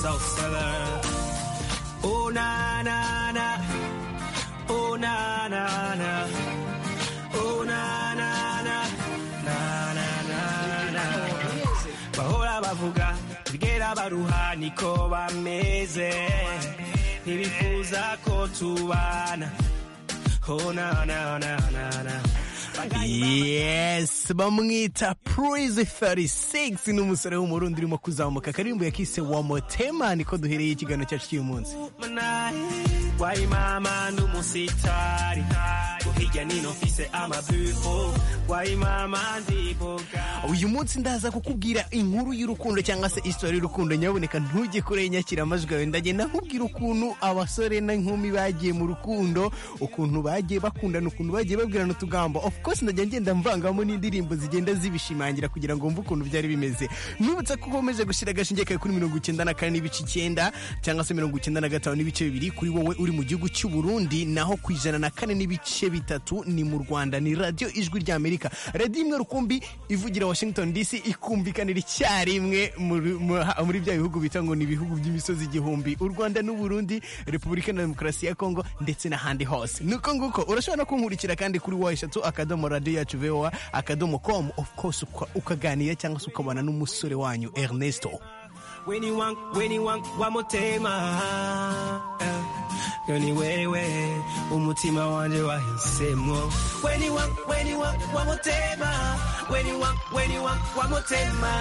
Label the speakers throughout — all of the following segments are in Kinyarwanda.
Speaker 1: so seller. Oh na na na, oh na na na, oh na na na, na na na na. Bahora bavuga, tugera baruha niko bameze, ntibifuza ko tubana. Oh na na na na na.
Speaker 2: yes bamwita purize 36 ni umusore w'umurundi urimo kuzamuka akaririmbo yakise wa motema niko duhereye ikiganiro cyacu cy'uyu munsi
Speaker 1: wari mama n'umusitari hirya nino mfise amabuho wari mama ndiboga
Speaker 2: uyu munsi ndaza kukubwira inkuru y'urukundo cyangwa se isitori y'urukundo nyaboneka ntujye kure nyakira amajwi yawe ndagenda nkubwira ukuntu abasore n'inkumi bagiye mu rukundo ukuntu bagiye bakundana ukuntu bagiye babwirana utugambo of course ndajya ngenda mvangamo n'indirimbo zigenda zibishimangira kugira ngo mve ukuntu byari bimeze nibutse ko ukomeje gushyira agashinge kawe kuri mirongo icyenda na kane n'ibice icyenda cyangwa se mirongo icyenda na gatanu n'ibice bibiri kuri wowe uri mu gihugu cy'u Burundi naho ku ijana na kane n'ibice bitatu ni mu Rwanda ni radiyo ijwi rya Amerika radiyo imwe rukumbi ivugira Washington DC ikumvikanira icyarimwe muri- mu- ha- muri bya bihugu bita ngo ni ibihugu by'imisozi igihumbi u Rwanda n'u Burundi Repubulika na Demokarasi ya Kongo ndetse n'ahandi hose nuko nguko urashobora no kunkurikira kandi kuri wa eshatu akadomo radiyo yacu voa akadomo com of course uka- ukaganira cyangwa se ukabana n'umusore wanyu Ernesto
Speaker 1: weni wangu weni wangu wa mutema yoni wewe umutima wanje wahisemwo weni wangu weni wangu wa mutema weni wangu weni wangu wa mutema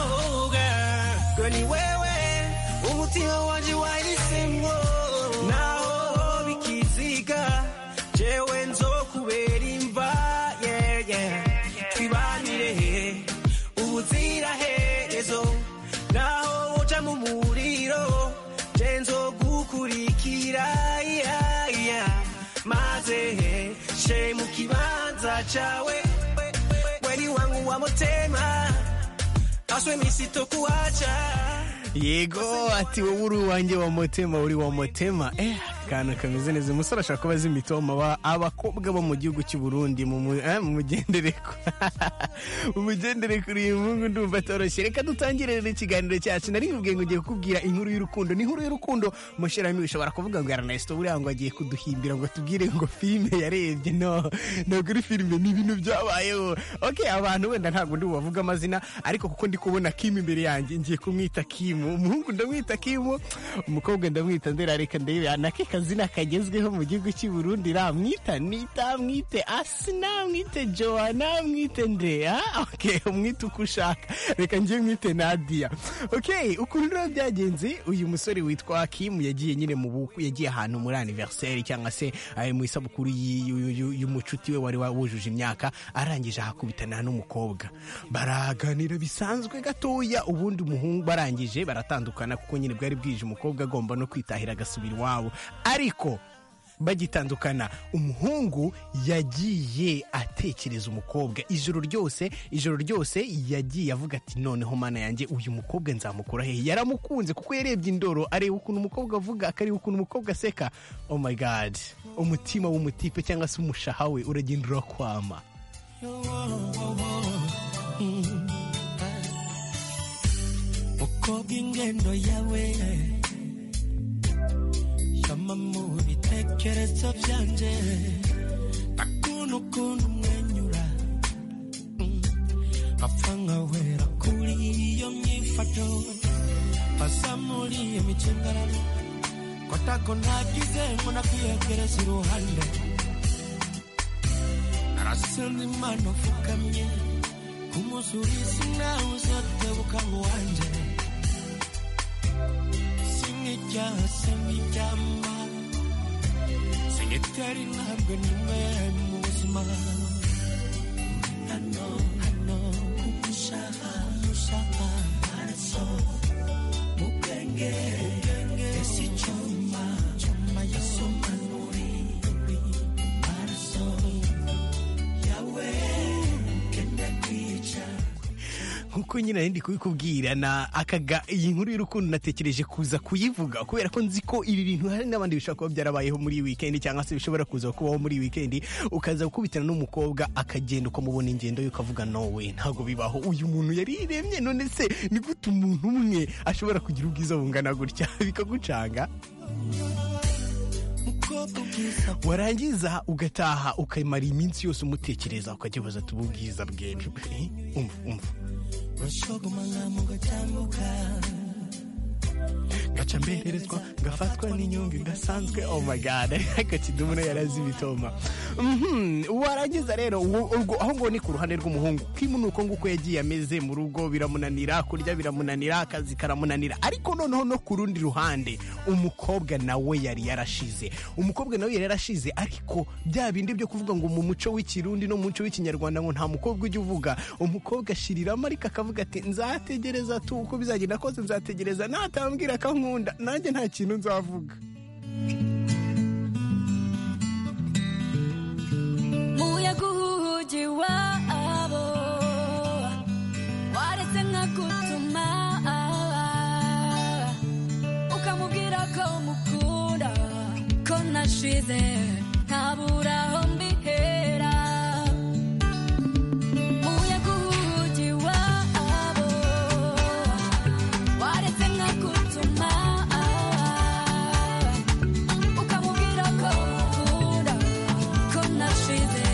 Speaker 1: oh girl yoni wewe umutima wanje wahisemwo naho bikiziga jewe nzokubera imva yeah yeah twibanire ubuziraherezo naho uja mu muriro je nzogukurikira yeah, yeah. maze she mu kibanza cawe weni wangu wa mutema aswe misitokuwaca
Speaker 2: yego ati wowe uri uwanjye wa motema uri wa motema eh akantu kameze neza umusore ashobora kuba azi imitoma ba- abakobwa bo mu gihugu cy'u Burundi mu mu- eh, mu mugendere ku- mu mugendere kuri iyi mungu ndumva atoroshye reka dutangire rero ikiganiro cyacu nari nkubwiye ngo ngiye kukubwira inkuru y'urukundo ni inkuru y'urukundo mushirami ushobora kuvuga ngo Ernesto buriya ngo agiye kuduhimbira ngo tubwire ngo filime yarebye no ntabwo uri filime ni ibintu byabayeho okay abantu wenda ntabwo ndi bubavuge amazina ariko kuko ndi kubona Kim imbere yanjye ngiye kumwita Kim umuhungu ndamwita Kim umukobwa ndamwita Ndera reka ndebe nake kazina kagezweho mu gihugu cy'i Burundi ramwita nita mwite Asina mwite Joana mwite Ndrea okay umwite uko ushaka reka ngiye mwite Nadia okay ukuntu rero byagenze uyu musore witwa Kim yagiye nyine mu bukwe yagiye ahantu muri anniversaire cyangwa se eh, mu isabukuru y- y- y- y'umucuti we wari wa- wujuje imyaka arangije ahakubitana n'umukobwa baraganira bisanzwe gatoya ubundi umuhungu barangije baratandukana kuko nyine bwari bwije umukobwa agomba no kwitahira agasubira iwabo ariko bagitandukana umuhungu yagiye atekereza umukobwa ijoro ryose ijoro ryose yagiye avuga ati noneho mana yanjye uyu mukobwa nzamukura hehe yaramukunze kuko yarebye indoro areba ukuntu umukobwa avuga akareba ukuntu umukobwa aseka oh my god umutima w'umutipe cyangwa se umushaha we uragenda urakwama
Speaker 1: uko bw'ingendo yawe yama mu bitekerezo byanje akunu ukuntu umwenyura Mm. apfa nkawera kuri iyo myifato basa muri iyo micimbararo kotako nagize ngo nakwiyegereza iruhande arasenda imana upfukamye kumuzuriza nawe uzotebuka ngo wanje singijyaha singiryama singitera intambwe nimwe mu buzima hano hano kugushaka gushaka amaraso mu bwenge ese icyuma cyuma yasomanuri amaraso yawe
Speaker 2: nk'uko ariko nyine ndi kubikubwira na akaga iyi nkuru y'urukundo natekereje kuza kuyivuga kubera ko nzi ko ibi bintu hari n'abandi bishobora kuba byarabayeho muri iyi weekend cyangwa se bishobora kuza kubaho muri iyi weekend ukaza gukubitana n'umukobwa akagenda ukamubona ingendo ye ukavuga nowe ntabwo bibaho uyu muntu yariremye none se ni gute umuntu umwe ashobora kugira ubwiza bungana gutya bikagucanga warangiza ugataha ukamara iminsi yose umutekereza ukajya ubaza ati ububwiza bwemewe umva umva ngaca mbererezwa ngafatwa n'inyungu idasanzwe oh my god ariko kidumu nayo yarazi ibitoma Mhm, warangiza rero uwo- urwo- aho ngo ni ku ruhande rw'umuhungu kimu ni uko nguko yagiye ameze mu rugo biramunanira kurya biramunanira akazi karamunanira ariko noneho no ku rundi ruhande umukobwa nawe yari yarashize umukobwa nawe yari yarashize ariko bya bindi byo kuvuga ngo mu muco w'ikirundi no mu muco w'ikinyarwanda ngo nta mukobwa ujya uvuga umukobwa ashiriramo ariko akavuga ati nzategereza tu uko bizagenda kose nzategereza natambwira ko nkunda nanjye nta kintu nzavuga
Speaker 3: muyaga uhuhugi wabo waretse nkagutuma ukamubwira ko mukunda ko nashize ntabura aho mbihera muyaga uhuhugi wabo waretse nkagutuma ukamubwira ko mukunda ko nashize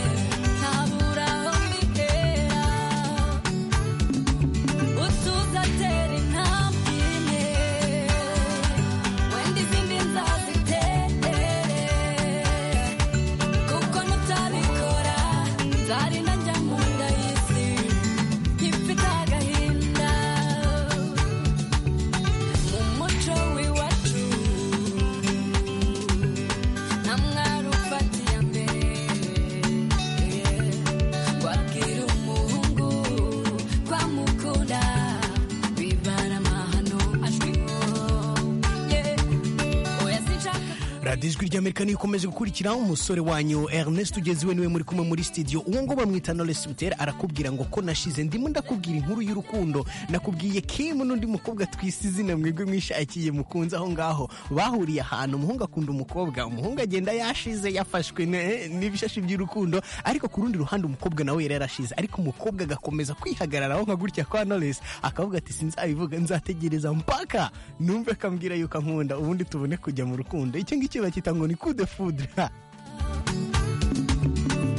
Speaker 3: ntabura aho mbihera utuzatera intambwe imwe wenda izindi nzaziterere kuko nutabikora nzarinda njya mu nda y'isi ifite agahinda mu muco w'iwacu nta mwari ufatiye mbere wabwira umuhungu ko amukunda bibara amahano azwiho oya sinshaka
Speaker 2: radiyo ijwi ry'amerika niyo ikomeje gukurikira umusore wanyu ernest ugeze iwe niwe muri kumwe muri studio uwo ngo bamwita knowless butera arakubwira ngo ko nashize ndimo ndakubwira inkuru y'urukundo nakubwiye kim n'undi mukobwa twise izina mwebwe mwishakiye mukunze aho ngaho bahuriye ahantu umuhungu akunda umukobwa umuhungu agenda yashize yafashwe ne- n'ibishashi by'urukundo ariko ku rundi ruhande umukobwa nawe yari yarashize ariko umukobwa agakomeza kwihagararaho nka gutya kwa knowless akavuga ati sinzabivuga nzategereza mpaka numve akambwira yuko ankunda ubundi tubone kujya mu rukundo icyo ngicyo bakita ngo ni coup de foudre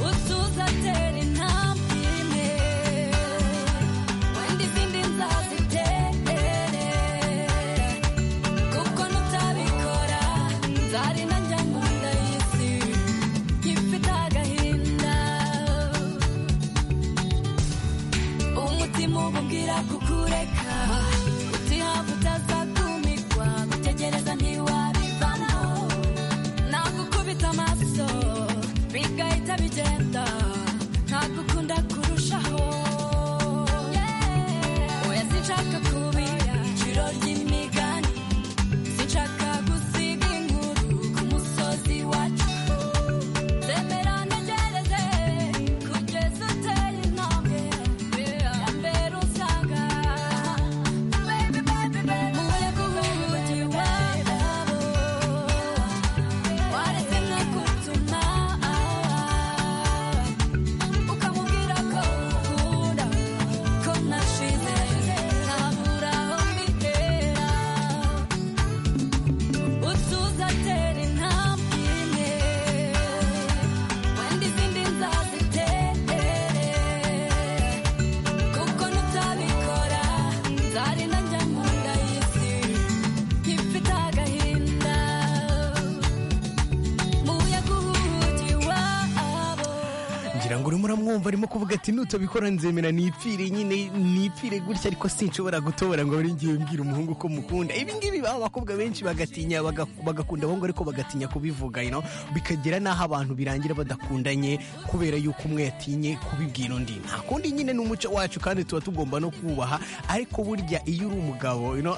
Speaker 3: utuzatera intambwe imwe wenda izindi nzaziterere kuko nutabikora nzarinda njya mu nda y'isi ifite agahinda umutima ububwira kukureka utihava utazakumigwa gutegereza ntiwabivanaho nagukubita amaso bigahita bigenda ntagukunda kurushaho oya sinshaka kuba iciro ry'imigani sinshaka gusiga inkuru ku musozi wacu zemera ntegereze kugeza uteye intambwe ya mbere usanga baby baby baby umuyaga uhuhugiye wabo waretse nkagutuma ukamubwira ko ukunda ko nashize ntabura aho mbitera utuzatera intambwe imwe wenda izindi nzaziterere kuko nutabikora nzarinda njya mu nda y'isi ifite agahinda muyaga uhuhugiye wabo
Speaker 2: ngira ngo urimo uramwumva arimo kuvuga ati nutabikora nzemera nipfire nyine nipfire gutya ariko sinshobora gutobora ngo buri ngiye mbwira umuhungu ko mukunda ibi ngibi baba abakobwa benshi bagatinya baga- bagakunda abahungu ariko bagatinya kubivuga you know? bikagera n'aho abantu birangira badakundanye kubera yuko umwe yatinye kubibwira undi nta kundi nyine ni umuco wacu kandi tuba tugomba no kubaha ariko burya iyo uri umugabo you know?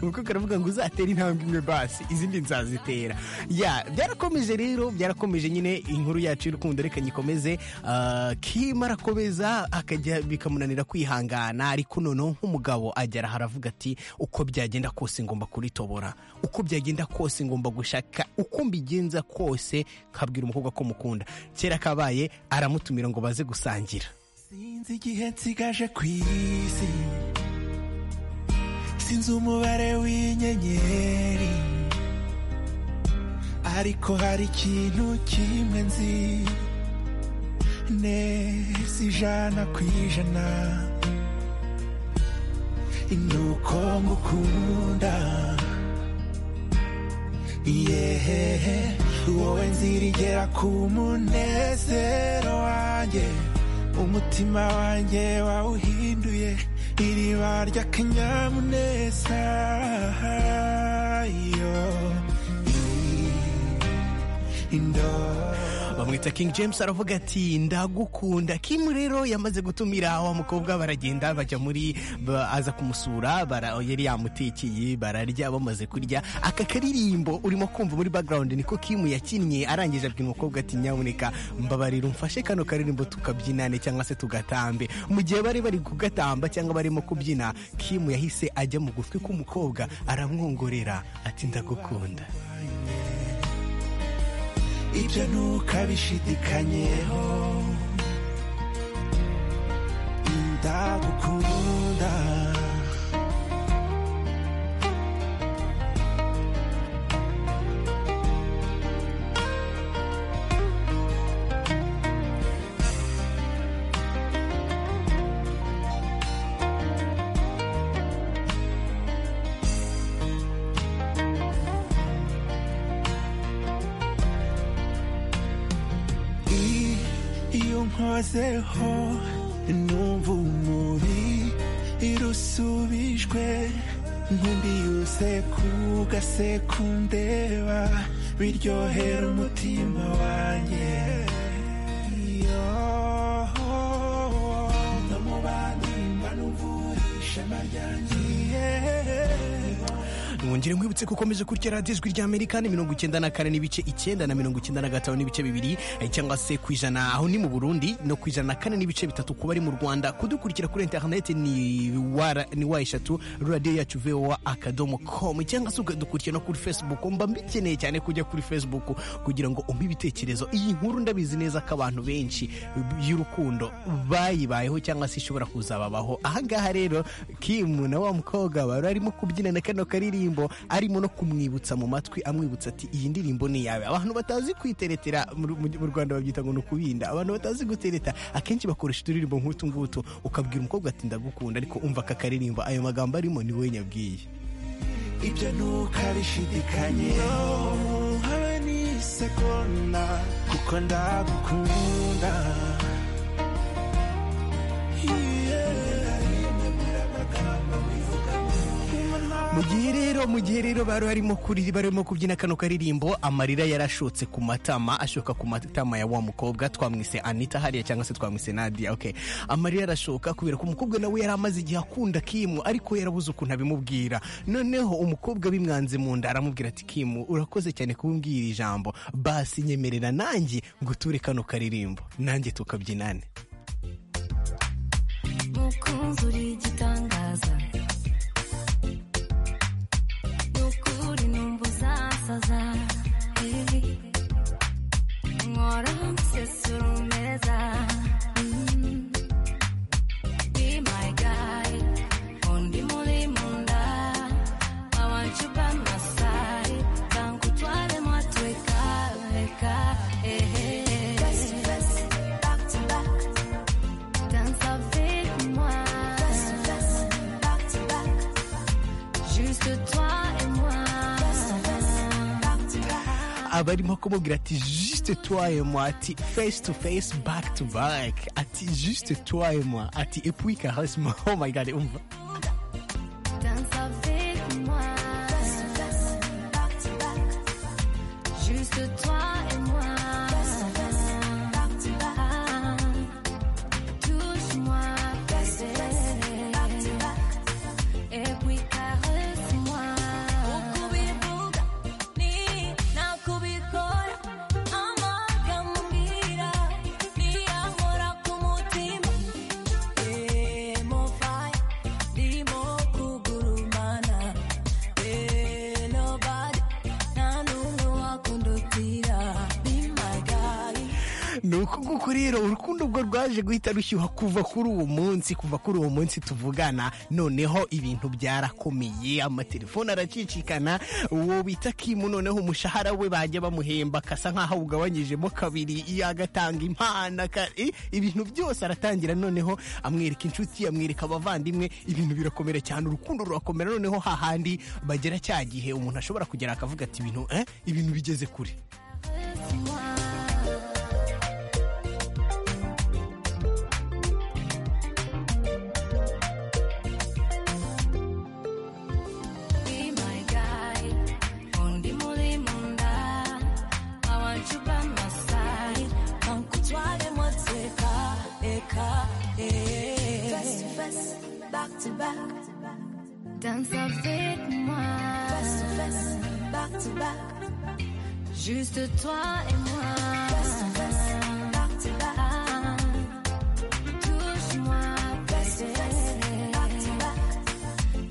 Speaker 2: umukobwa aravuga ngo uzatera intambwe imwe basi izindi nzazitera ya byarakomeje rero byarakomeje nyine inkuru yacu y'urukundo reka nyikomeze Ah, Kim arakomeza akajya bikamunanira kwihangana ariko noneho nk'umugabo agera aha aravuga ati uko byagenda kose ngomba kuritobora uko byagenda kose ngomba gushaka uko mbigenza kose nkabwira umukobwa ko mukunda kera kabaye aramutumira ngo baze gusangira
Speaker 4: sinzi igihe nsigaje ku isi sinzi umubare w'inyenyeri ariko hari ikintu kimwe nzi neza ijana ku ijana ni uko ngukunda yehehe wowe nzirigera ku munezero wanjye umutima wanjye wawuhinduye iriba ry'akanyamuneza yo indo
Speaker 2: bamwita king james aravuga ati ndagukunda kim rero yamaze gutumira wa mukobwa baragenda bajya muri ba- aza kumusura bara- yari yamutekeye bararya bamaze kurya aka karirimbo urimo kumva muri background niko kim yakinnye arangije abwira umukobwa ati nyabuneka mbabarira umfashe kano karirimbo tukabyinane cyangwa se tugatambe mu gihe bari bari kugatamba cyangwa barimo kubyina kim yahise ajya mu gutwi k'umukobwa aramwongorera ati ndagukunda
Speaker 4: ibyo ntukabishidikanyeho ndagukunda I- iyo nkozeho numva umubi irusubijwe ntumbiuse ku gasekundeba biryohera umutima wanjye iyo ndamubanimba n'umvurisha maryangiye
Speaker 2: mwongere mwibutse ko ukomeje kurya radiyo ijwi rya amerika ni mirongo icyenda na kane n'ibice icyenda na mirongo icyenda na gatanu n'ibice bibiri eh, cyangwa se ku ijana aho ni mu burundi no ku ijana na kane n'ibice bitatu kuba ari mu rwanda kudukurikira kuri interineti ni wa ni wa eshatu radiyo yacu voa akadomo komu cyangwa se ukadukurikira no kuri facebook mba mbikeneye cyane kujya kuri facebook kugira ngo umpe ibitekerezo iyi nkuru ndabizi neza ko abantu benshi y'urukundo bayibayeho cyangwa se ishobora kuzababaho ahangaha rero kimu na wa mukobwa bari arimo kubyinana kano karirimbo arimo no kumwibutsa mu matwi amwibutsa ati iyi ndirimbo ni iyawe abantu batazi kwiteretera mu Ru- mu rwanda babyita ngo ni ukubinda abantu batazi gutereta akenshi bakoresha uturirimbo nk'utu ngutu ukabwira umukobwa ati ndagukunda ariko umva aka karirimbo ayo magambo arimo ni wowe nyabwiye
Speaker 4: ibyo ntukabishidikanye habe n'isegonda kuko ndagukunda
Speaker 2: mu gihe rero mu gihe rero bari barimo kuri barimo kubyina kano karirimbo amarira yarashotse ku matama ashoka ku matama ya wa mukobwa twamwise Anita hariya cyangwa se twamwise Nadia okay amarira arashoka kubera ko umukobwa nawe yari amaze igihe akunda Kimu ariko yarabuze ukuntu abimubwira noneho umukobwa bimwanze mu nda aramubwira ati Kimu urakoze cyane kumbwira ijambo basi nyemerera nanjye nguture kano karirimbo nanjye tukabyinane
Speaker 3: mukunzi uri igitangaza ni ukuri numva uzasaza eh. nkora nsesura umeza Mm. Be my guy, undi muri munda. I want you by my side. Tangu twale mwatweka, weka, eh, eh, eh. Danse avec moi. Juste toi et moi.
Speaker 2: abarimo kumubwira ati juste toi et moi ati face to face back to back ati juste toi et moi ati epwika hasima oh my god umva
Speaker 3: Danse avec moi. Juste toi et moi. Touche-moi, bébé. Et puis caresse
Speaker 2: uko nguko rero urukundo rwo rwaje guhita rushyuha kuva kuri uwo munsi kuva kuri uwo munsi tuvugana noneho ibintu byarakomeye amatelefoni aracicikana uwo bita kimu noneho umushahara we bajya bamuhemba akasa nk'aho awugabanyijemo kabiri iyo agatanga impano aka- eh, ibintu byose aratangira noneho amwereka inshuti amwereka abavandimwe ibintu birakomera cyane urukundo rurakomera noneho hahandi bagera cya gihe umuntu ashobora kugera akavuga ati ibintu eh, ibintu bigeze kure
Speaker 3: With moi. Be my guy, undi muri munda. I want you by my side, nkutware moteka, eka, eh. Face to face, back to back. Danse avec moi. Face to face, back to back. Juste toi et moi. Face to face, back to back. Touche-moi, face to face, back to back.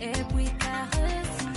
Speaker 3: Et puis caresse-moi.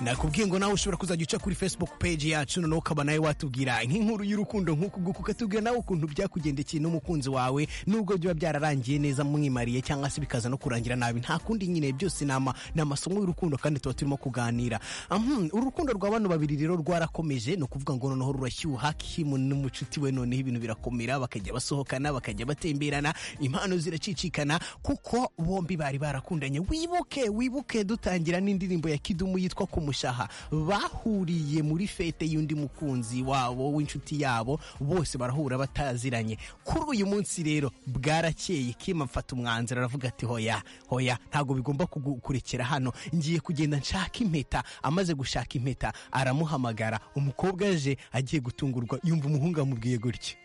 Speaker 2: nakubwiye ngo nawe ushobora kuzajya uca kuri facebook page yacu noneho ukaba nawe watubwira nk'inkuru y'urukundo nk'uku nguku ukatubwira nawe ukuntu byakugendekeye n'umukunzi wawe nubwo biba byararangiye neza mwimariye cyangwa se bikaza no kurangira nabi nta kundi nyine byose ni ama- ni amasomo y'urukundo kandi tuba turimo kuganira Ahm, urukundo rwa bano babiri rero rwarakomeje ni ukuvuga ngo noneho rurashyuha kimu n'umucuti we noneho ibintu birakomera bakajya basohokana bakajya batemberana impano ziracicikana kuko bombi bari barakundanye wibuke wibuke dutangira n'indirimbo ya kidumu yitwa ku mushaha bahuriye muri fete y'undi mukunzi wabo w'inshuti yabo bose barahura bataziranye kuri uyu munsi rero bwarakeye kima mfata umwanzuro aravuga ati hoya hoya ntabwo bigomba kugukurikira hano ngiye kugenda nshaka impeta amaze gushaka impeta aramuhamagara umukobwa aje agiye gutungurwa yumva umuhungu amubwiye gutya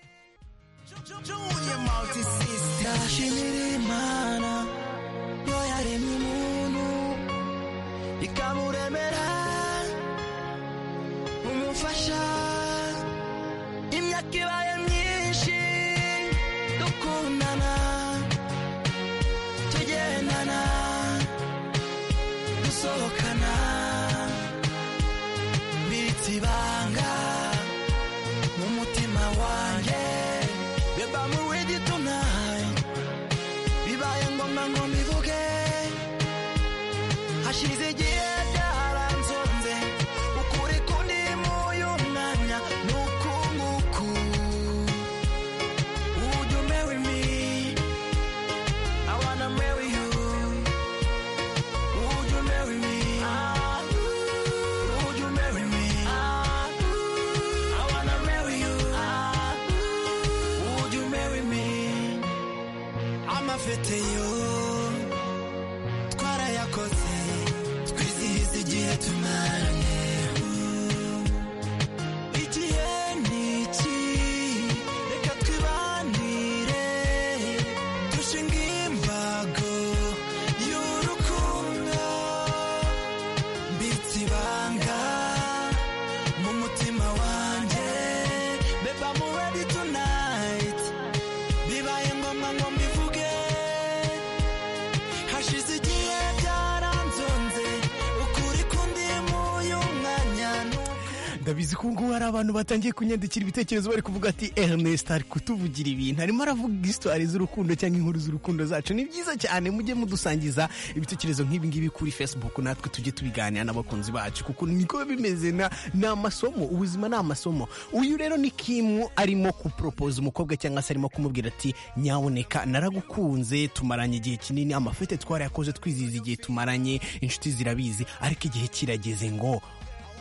Speaker 4: ndashimira imana yo yaremye umuntu ikamuremera umufasha imyaka ibaye myinshi dukundana tugendana dusohokana bita ibanga mu mutima wanjye beba muwe gitunaye bibaye ngombwa ngo mbivuge hashize igihe byaranzonze ukuri kundi muyu mwanya nukunguku would you marry me I wanna marry you would you marry me Ah, would you marry me Ah, I wanna marry you Ah, would you marry me amafete yo twarayakoze twizihiza igihe tumaranye igihe ni iki reka twibanire dushinga imbago y'urukundo mbitse ibanga mu mutima wanjye beba mu ready tonight bibaye ngombwa ngo mbivuge hashize igihe byaranzonze ukuri kundi muyu mwanya nuko
Speaker 2: ndabizi ko ngubu hari abantu batangiye kunyandikira ibitekerezo bari kuvuga ati Ernest ari kutuvugira ibintu arimo aravuga isitwari z'urukundo cyangwa inkuru z'urukundo zacu ni byiza cyane mujye mudusangiza ibitekerezo nk'ibi ngibi kuri facebook natwe tujye tubiganira n'abakunzi bacu kuko niko biba bimeze na- ni amasomo ubuzima ni amasomo uyu rero ni kimu arimo kuporopoza umukobwa cyangwa se arimo kumubwira ati nyaboneka naragukunze tumaranye igihe kinini amafete twarayakoze twizihiza igihe tumaranye inshuti zirabizi ariko igihe kirageze ngo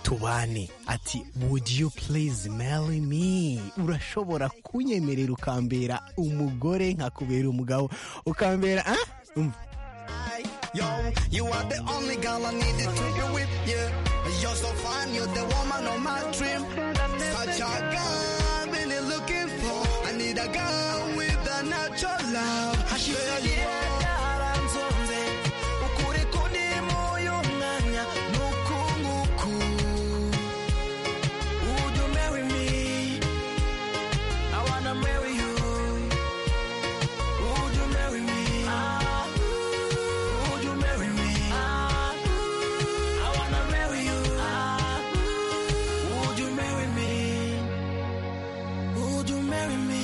Speaker 2: tubane ati would you please marry me urashobora kunyemerera ukambera umugore nkakubera umugabo ukambera ah? umva
Speaker 4: Yo, you are the only girl I needed to be with, yeah. You're so fine, you're the woman of my dream. Such a girl, really looking for. I need a girl with a natural love. Girl, you are- Would you marry me? I wanna marry you. Would you marry me? Ah, would you marry me? Ah, I wanna marry you. Ah, would you marry me? Would you marry me?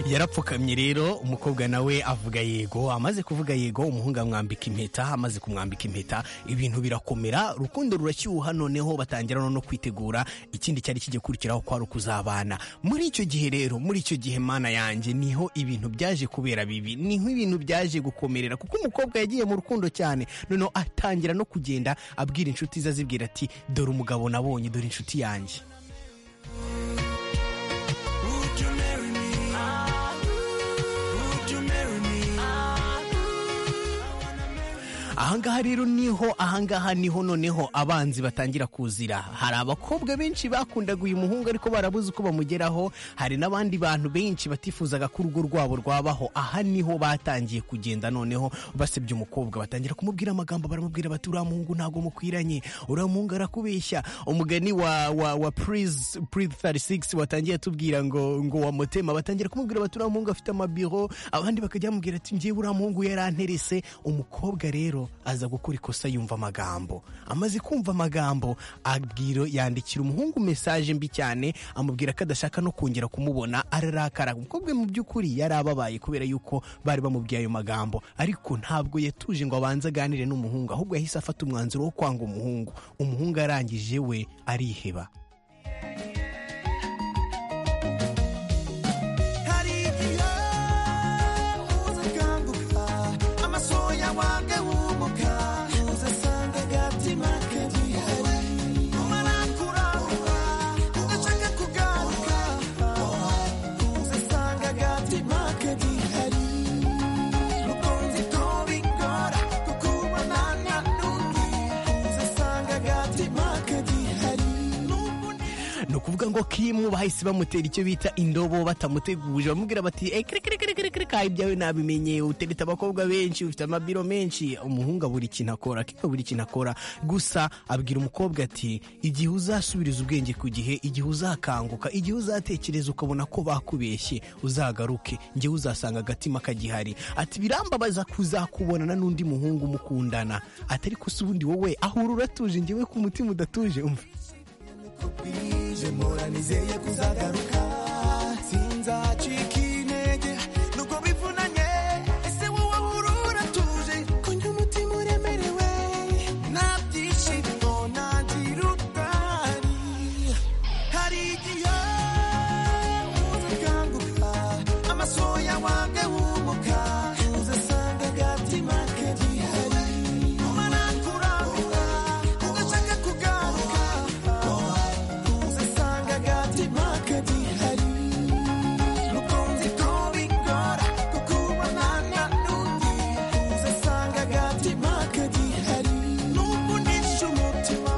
Speaker 2: yarapfukamye rero umukobwa nawe avuga yego amaze kuvuga yego umuhungu amwambika impeta amaze kumwambika impeta ibintu birakomera rukundo rurashyuha noneho batangira no kwitegura ikindi cyari kijya kurikiraho kwari ukuzabana muri icyo gihe rero muri icyo gihe mana yanjye niho ibintu byaje kubera bibi niho ibintu byaje gukomerera kuko umukobwa yagiye mu rukundo cyane noneho atangira no kugenda abwira inshuti ze azibwira ati dore umugabo nabonye dore inshuti yanjye
Speaker 4: Would you marry me? Would you marry me?
Speaker 2: ahangaha rero niho ahangaha niho noneho abanzi batangira kuzira hari abakobwa benshi bakundaga uyu muhungu ariko barabuze uko bamugeraho hari n'abandi bantu benshi batifuzaga ko urugo rwabo rwabaho aha niho batangiye kugenda noneho basebya umukobwa batangira kumubwira amagambo baramubwira bati uriya muhungu ntabwo mukwiranye uriya muhungu arakubeshya umugani wa wa wa purize purize 36 watangiye atubwira ngo ngo wa mutema batangira kumubwira bati uriya muhungu afite amabiro abandi bakajya bamubwira ati njyewe uriya muhungu yaranterese umukobwa rero aza gukora ikosa yumva amagambo amaze kumva amagambo abwira yandikira umuhungu mesaje mbi cyane amubwira ko adashaka no kongera kumubona ararakara umukobwa mu by'ukuri yari ababaye kubera yuko bari bamubwiye ayo magambo ariko ntabwo yatuje ngo abanze aganire n'umuhungu ahubwo yahise afata umwanzuro wo kwanga umuhungu umuhungu arangije we ariheba
Speaker 4: hari igihe uza akanguka amasoya wange wumuka uza asanga agatima ke gihari umarakuranga ugashaka kugaruka uza asanga agatima ke gihari rukunzi ko bigora kukubonana n'undi uza asanga agatima ke gihari n'ubundi
Speaker 2: ni ukuvuga ngo kimu bahise bamutera icyo bita indobo batamuteguje bamubwira bati ekerekerekerekereka ibyawe nabimenye utereta abakobwa benshi ufite amabiro menshi umuhungu abura ikintu akora kimu buri ikintu akora gusa abwira umukobwa ati igihe uzasubiriza ubwenge ku gihe igihe uzakanguka igihe uzatekereza ukabona ko bakubeshye uzagaruke njyewe uzasanga agatima kagihari ati birambabaza kuzakubonana n'undi muhungu mukundana ati ariko si ubundi wowe ahura uratuje njyewe ku mutima udatuje umva
Speaker 4: bije mpora nizeye kuzagaruka sinzacika intege nuko bivunanye ese wowe wurura tuje ko njye umutima uremerewe nta byishimo ntagira utari hari igihe uza akanguka amasoya wange wumuka uza asanga agatima ke gihari umara kuranga ugashaka kugaruka uza asanga agatima ke gihari rukunzi ko bigora kukubonana n'undi uza asanga agatima ke gihari n'ukunisha umutima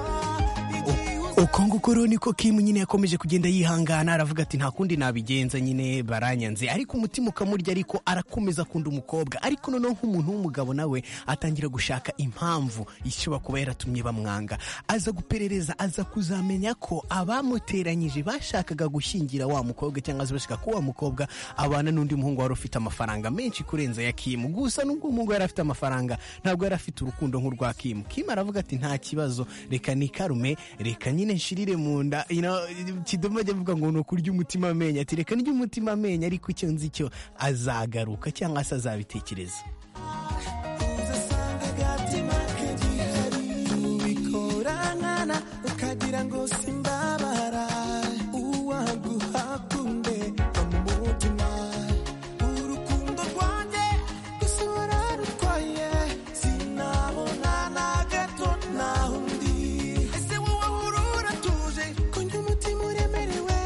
Speaker 4: igihe uza
Speaker 2: uko nguko rero niko Kim nyine yakomeje kugenda yihangana aravuga ati nta kundi nabigenza nyine baranyanze ariko umutima ukamurya ariko arakomeza akunda umukobwa ariko noneho nk'umuntu w'umugabo nawe atangira gushaka impamvu ishobora kuba yaratumye bamwanga aza guperereza aza kuzamenya ko abamuteranyije bashakaga gushyingira wa mukobwa cyangwa se bashaka ko wa mukobwa abana n'undi muhungu wari ufite amafaranga menshi kurenza ya Kim gusa n'ubwo umuhungu yari afite amafaranga ntabwo yari afite urukundo nk'urwa Kim Kim aravuga ati nta kibazo reka nikarume reka nyine nshirire mu nda you know, kidomo ajya avuga ngo ni ukurya umutima amenyo ati reka ndya umutima amenyo ariko icyo nzi cyo azagaruka cyangwa se azabitekereza
Speaker 4: uzasanga agatima ke gihari ubikoranana ukagira ngo simbabara uwaguha kumbe no mu mutima urukundo rwanjye gusa wararutwaye sinabona na gato naho undi ese wowe ahura uratuje ko njye umutima uremerewe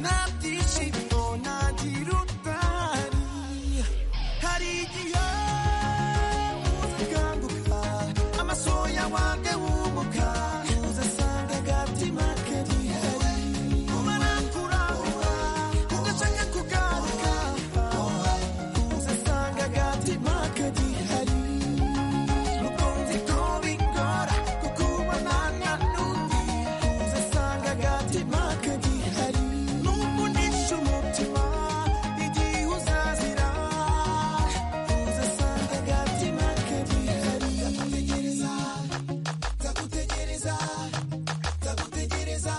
Speaker 4: nta byishimo ntagira utari hari igihe uzakanguka amasoya wange wumuka uzasanga agatima ke gihari umara kurahura ugashaka kugaruka uzasanga agatima ke gihari rukunzi ko bigora kukubonana n'undi uzasanga agatima ke gihari n'ukunisha umutima igihe uzazira uzasanga agatima ke gihari ndagutegereza ndagutegereza ndagutegereza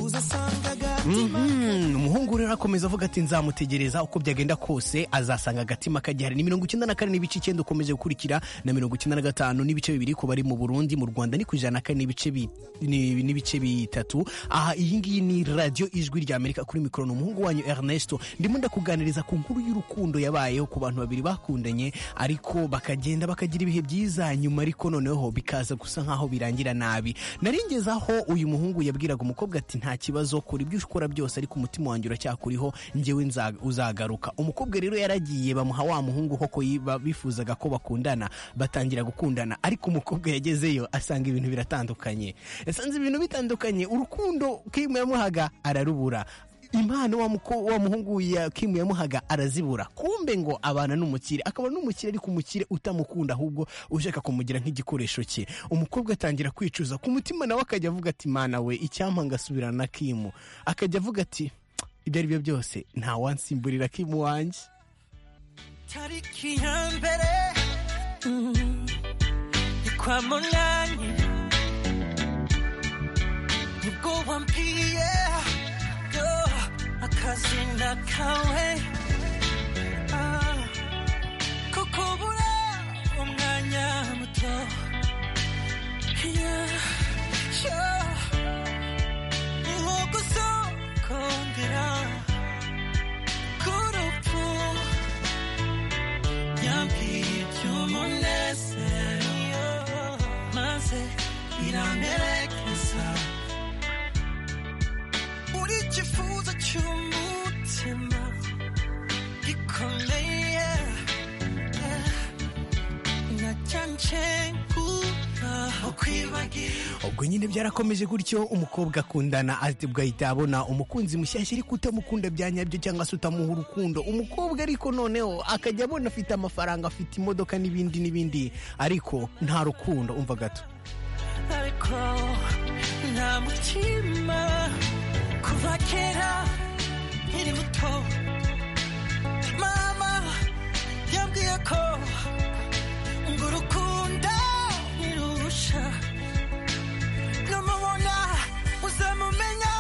Speaker 4: uzasanga agatima
Speaker 2: Mhm, umuhungu nguyu rero arakomeza avuga ati nzamutegereza uko byagenda kose azasanga agatima kagihari ni mirongo icyenda na kane n'ibice icyenda ukomeje gukurikira na mirongo icyenda na gatanu n'ibice bibiri ku bari mu burundi mu rwanda ni ku ijana na kane n'ibice bi- ni- n'ibice bitatu aha iyi ngiyi ni radiyo ijwi rya amerika kuri mikoro ni umuhungu wanyu ernesto ndimo ndakuganiriza ku nkuru y'urukundo yabayeho ku bantu babiri bakundanye ariko bakagenda bakagira ibihe byiza nyuma ariko noneho bikaza gusa nkaho birangira nabi narengezaho uyu muhungu yabwiraga umukobwa ati nta kibazo kora ibyo ukora byose ariko umutima wanjye uracyakuriho njyewe nza- uzagaruka umukobwa rero yaragiye bamuha wa muhungu koko yi- ba- bifuzaga ko bakundana batangira gukundana ariko umukobwa yagezeyo asanga ibintu biratandukanye yasanze ibintu bitandukanye urukundo kimu yamuhaga ararubura impano wa, muko, wa muhungu ya Kim yamuhaga arazibura kumbe ngo abana n'umukire akaba n'umukire ariko umukire utamukunda ahubwo ushaka kumugira nk'igikoresho cye umukobwa atangira kwicuza ku mutima nawe akajya avuga ati mana we icyampa ngasubirana na Kim akajya avuga ati ibyo ari byo byose nta wansimburira Kim wanjye
Speaker 5: tariki ya mbere ni kwa munani nibwo wambwiye yo akazina kawe Ah, ko kubura umwanya muto Yeah, yeah. ni nko gusokongera k'urupfu yambwiye iby'umunezero maze biramperekeza buri cyifuzo cy'umutima gikomeye nacyanje kuba ukwibagira
Speaker 2: ubwo nyine byarakomeje gutyo umukobwa akundana ati bwahita abona umukunzi mushyashya ariko utamukunda bya nyabyo cyangwa se utamuha urukundo umukobwa ariko noneho akajya abona afite amafaranga afite imodoka n'ibindi n'ibindi ariko nta rukundo umva gato
Speaker 5: ariko nta mutima kuva kera nkiri muto mama yambwiye ko ngo urukunda ntirurusha namubona uzamumenya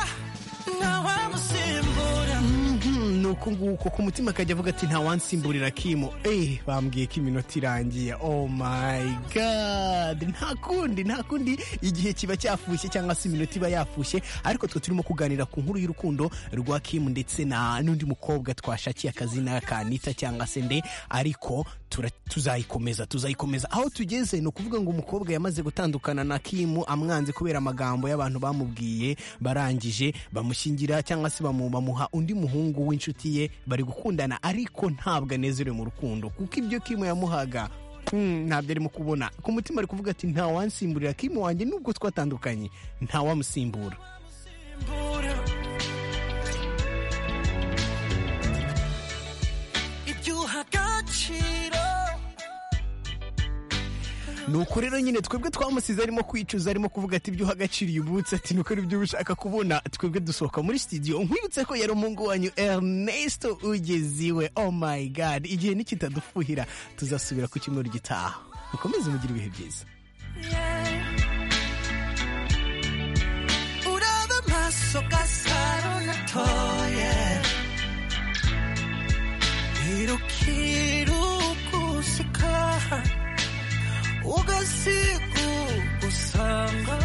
Speaker 5: ntawamusimbura
Speaker 2: Mhm, ni uku nguko ku mutima akajya avuga ati nta wansimburira kimu eh bambwiye ko iminota irangiye oh my god nta kundi nta kundi igihe kiba cyafushye cyangwa se iminota iba yafushye ariko twe turimo kuganira ku nkuru y'urukundo rwa kimu ndetse na n'undi mukobwa twashakiye akazina ka Anita cyangwa se nde ariko tura- tuzayikomeza tuzayikomeza aho tugeze ni ukuvuga ngo umukobwa yamaze gutandukana na kimu amwanze kubera amagambo y'abantu bamubwiye barangije bamushyingira cyangwa se bamu- bamuha undi muhungu w'inshuti ye bari gukundana ariko ntabwo anezerewe mu rukundo kuko ibyo kimu yamuhaga hmm, ntabyo arimo kubona ku mutima ari kuvuga ati nta wansimburira kimu wanjye nubwo twatandukanye nta wamusimbura
Speaker 5: Buddha. ibyuha agaciro
Speaker 2: ni uko rero nyine twebwe twamusize arimo kwicuza arimo kuvuga ati ibyo uha agaciro iyo ubutse ati nuko aribyo uba ushaka kubona twebwe dusohoka muri studio nkwibutse ko yari umuhungu wanyu Ernesto ugeze iwe oh my god igihe nikitadufuhira tuzasubira ku cyumweru gitaha mukomeze mugire ibihe byiza
Speaker 5: yeah. uraba amaso gasaro natoye irukira uguseka ugasiga ugusanga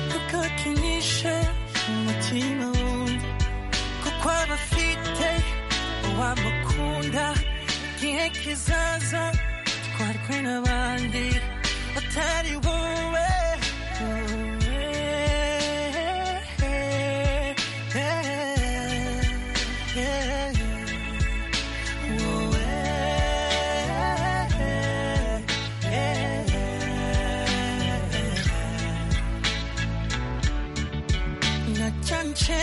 Speaker 5: ntukakinishe umutima wundi kuko aba afite uwamukunda igihe kizaza twarwe n'abandi batari wowe nacyanje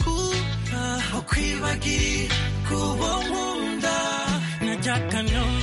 Speaker 5: kuba ukwibagiri kuba nkunda najya kanyoma